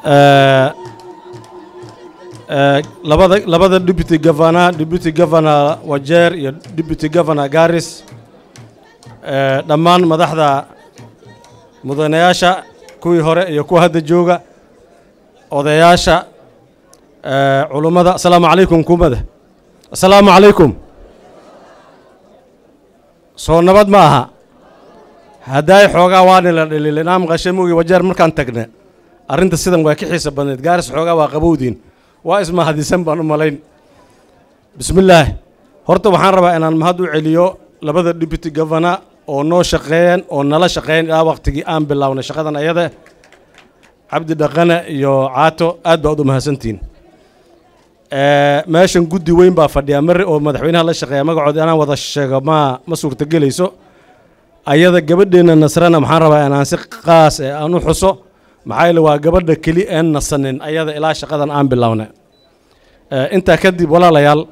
Eh, eh, labada labada deputy governor deputy governor wajeer iyo deputy governor garis eh, dhammaan madaxda mudanayaasha kuwii hore iyo kuwa hadda jooga odayaasha eh, culummada asalaamu calaykum kumada asalaamu calaykum soo nabad ma aha haddaay xoogaa waani la dhililin aan maqashay mogi wajeer markaan tagne arrinta sidan waa ka xiisa badnayd gaaris xoogaa waa qabowdiin waa ismahadisan baan u malayn bismillaah horta waxaan rabaa inaan mahad u celiyo labada deputy governor oo noo shaqeeyeen oo nala shaqeeyeen ilaa waqtigii aan bilownay shaqadan ayada cabdi dhaqane iyo caato aad baad u mahadsantihiin Eh, meeshan guddi weyn baa fadhiya mari oo madaxweynaha la shaqeeya magacooda inaan wada sheego ma ma suurtagelayso ayada gabadheena nasrana maxaan rabaa inaan si qaas eh aan u xuso maxaa yeele waa gabadha keli een nasanin ayada ilaa shaqadan aan bilownay Eh, intaa kadib walaalayaal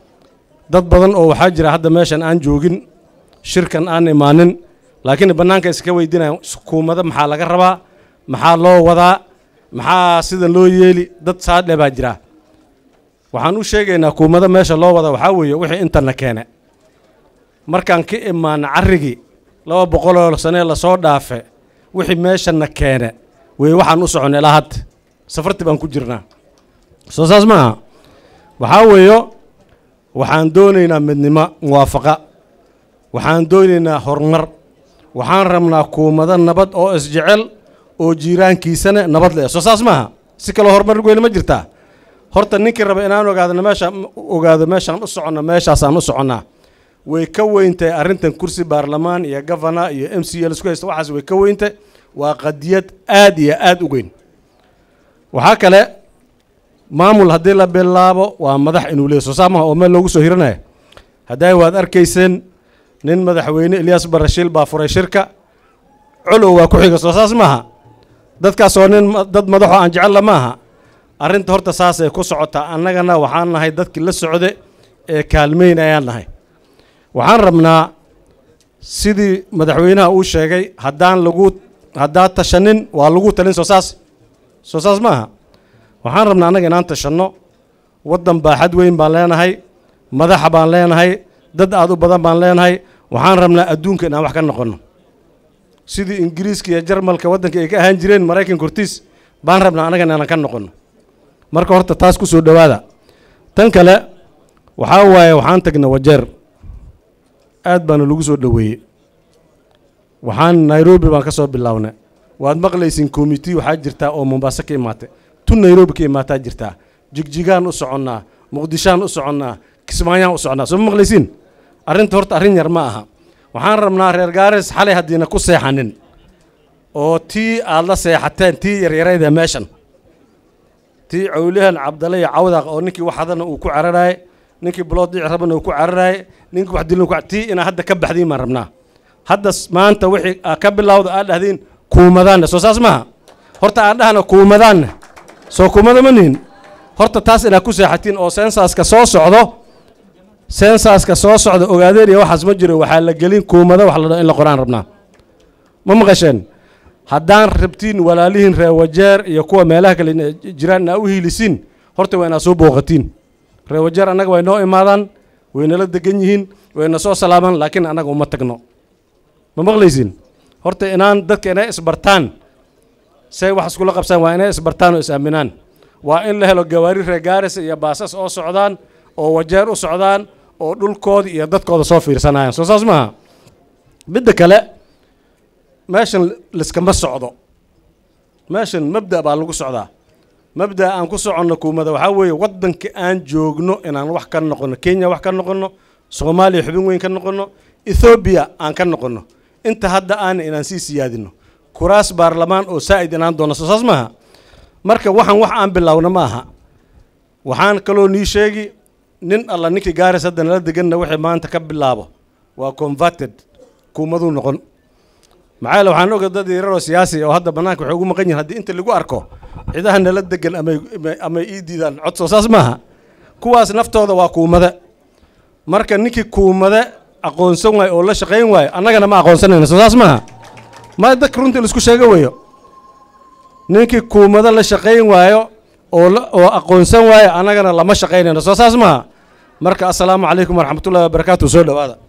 dad badan oo waxaa jira hadda meeshan aan joogin shirkan aan imaanin laakiin bannaanka iska weydiinaya hukuumada maxaa laga rabaa maxaa loo wadaa maxaa sidan loo yeeli dad saadhe baa jira waxaan u sheegaynaa hukuumada meesha loo wada waxaa weeye wixii intana keene markaan ka imaana carrigii laba boqoloo sanee lasoo dhaafe wixii meeshana keene wey waxaan u soconnay ilaa hadda safarti baan ku jirnaa soo saas maaha waxaa weeyo waxaan doonaynaa midnimo muwaafaqa waxaan doonaynaa horumar waxaan rabnaa hukuumado nabad oo isjecel oo jiiraankiisana nabad leh soo saas maaha si kaloo horumar weyne ma jirtaa horta ninkii raba inaan ogaadno meesha ogaado meeshaan u soconna meeshaasaan u soconnaa way ka weyntahay arrintan kursi baarlamaan iyo gavana iyo m c l isku haysta waxaas way ka weyntahay waa qadiyad aad iyo aad u weyn waxaa kale maamul haddii la bilaabo waa madax inuu leeyahy soo saamaha oo meel loogu soo hiranaya hadday waad arkayseen nin madaxweyne ilyas barashiil baa furay shirka colow waa ku xiga soo saas maaha dadkaasoo nin ma- dad madaxoo aan jecella maaha arrinta horta saasay ku socotaa annagana waxaan nahay dadkii la socde ee kaalmeyn ayaan nahay waxaan rabnaa sidii madaxweynaha uu sheegay haddaan lagu haddaan tashanin waa lagu talin soo saas soo saas maaha waxaan rabnaa annaga inaan tashanno waddan baaxad weyn baan leenahay madaxa baan leenahay dad aad u badan baan leenahay waxaan rabnaa adduunka inaan wax ka noqonno sidii ingiriiska iyo jarmalka waddanka ay ka ahaan jireen maraykanka hortiis baan rabnaa annaga inaan ka noqonno marka horta taas ku soo dhowaada tan kale waxaa waaye waxaan tagnay wajeer aad baana lagu soo dhoweeyey waxaan nairobi baan ka soo bilownay waad maqlaysin committee waxaa jirtaa oo mombaaso ka imaatay tun nairobi ka imaataa jirtaa jigjigaan u soconnaa muqdishaan u soconnaa kismaayaan u soconnaa soo ma maqlaysiin arrinta horta arrin yar ma aha waxaan rabnaa reer gaaris xalay haddiina ku seexanin oo tii aad la seexateen tii yaryarayda meeshan tii cawlihan cabdalle iyo cawdaaq oo ninkii wax hadana uu ku cararaayay ninkii bulood dhici rabana uu ku cararaayay ninkii wax dilin ku tii inaa hadda ka baxdiin baan rabnaa hadda s- maanta wixii aa ka bilowda aad dhahdiin kuumadaanne soo saas maaha horta aan dhahna kuumadaanne soo kuumada ma nihin horta taas inaad ku seexatiin oo sensaska soo socdo sensaska soo socda ogaadeen iyo waxaas ma jiro waxaa la gelin kuumada wax la dhaho in la qoraan rabnaa ma maqasheen haddaan rabtiin walaalihiin reer wajeer iyo kuwa meelaha kale ina jiraan inaa u hiilisiin horta waa inaad soo booqatiin reer wajeer annaga way noo imaadaan way nala degan yihiin wayna soo salaamaan laakiin annaga uma tagno ma maqlaysiin horta inaan dadka inay isbartaan say wax iskula qabsaan waa inay isbartaan oo is aaminaan waa in la helo gawaari reer gaaris iyo baasas oo socdaan oo wajeer u socdaan oo dhulkooda iyo dadkooda soo fiirsanayaan soo saas maaha midda kale meeshan liskama socdo meeshan mabda baa lagu socdaa mabda aan ku soconno kuumada waxaa weeye waddanka aan joogno inaan wax ka noqonno kenya wax ka noqonno soomaaliya xubin weyn ka noqonno ethoobiya aan ka noqonno inta hadda aana inaan sii siyaadino kuraas baarlamaan oo saa'id inaan doono soo saas maaha marka waxaan wax aan bilowna ma aha waxaan kaloo nii sheegi nin alla ninkii gaaris hadda nala deganna wixii maanta ka bilaabo waa converted kuumaduu noqon maxaa yeele waxaan oga dad yararoo siyaasi oo hadda bannaanka waxay ugu maqan yihin haddii inta lagu arko cidaha nala degan amay amay- amay ii diidaan cod soo saas maaha kuwaas naftooda waa kuumade marka ninkii kuumade aqoonsan waayo oo la shaqayn waayo annagana ma aqoonsanayna soo saas maaha ma dadka runtii laisku sheego weeyo ninkii kuumado la shaqayn waayo oo la- oo aqoonsan waayo annagana lama shaqaynayno soo saas maaha marka assalaamu calaykum waraxmatullahi wabarakaatu soo dhowaada